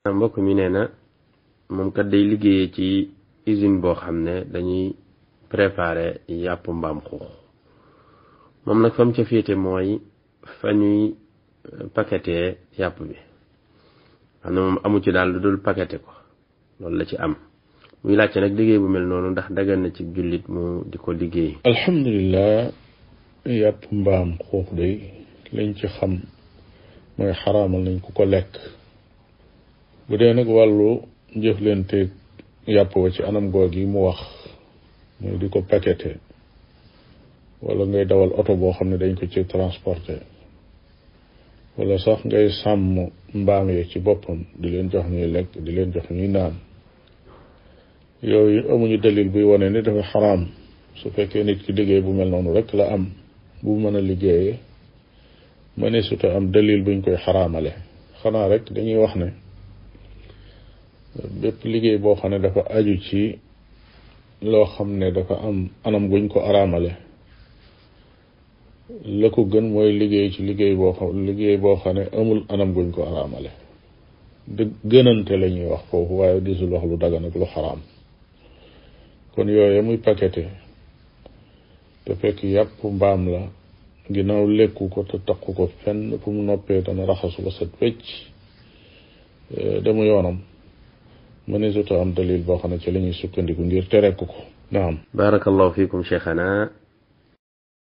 mbokk mi nee na moom kat day liggéeyee ci usine boo xam ne dañuy préparer yàpp mbaam xuux moom nag fa mu ca féete mooy fa ñuy paqueté yàpp bi xam ne moom amu ci daal lu dul paqueté ko loolu la ci am muy laajte nag liggéey bu mel noonu ndax dagan na ci jullit mu di ko liggéey alhamdulilah yàpp mbaam xuux day lañ ci xam mooy xaraamal nañ ku ko lekk bu dee nag wàllu jëflanteeg yàpp wa ci anam goog yi mu wax mooy di ko paqueté wala ngay dawal oto boo xam ne dañ ko ci transporté wala sax ngay sàmm mbaam yi ci boppam di leen jox ñuy lekk di leen jox ñuy naan yooyu amuñu dalil buy wane ni dafa xaraam su fekkee nit ki liggéey bu mel noonu rek la am bu mën a liggéeyee mëne suta am dalil buñ koy xaraamale xanaa rek dañuy wax ne bépp liggéey boo xam ne dafa aju ci loo xam ne dafa am anam guñ ko araamale la ko gën mooy liggéey ci liggéey boo xam liggéey boo xam ne amul anam guñ ko araamale dë gënante la ñuy wax foofu waaye disul wax lu dagan ak lu xaraam kon yooye muy paqueté te fekk yàpp mbaam la ginnaaw lekku ko te taqu ko fenn fu mu noppee dana raxasu ba set wecc demu yoonam mëne suta am dalil boo xam ne ci la ñuy sukkandiku ngir tere ko ko naam barakallahu fikum cheikhana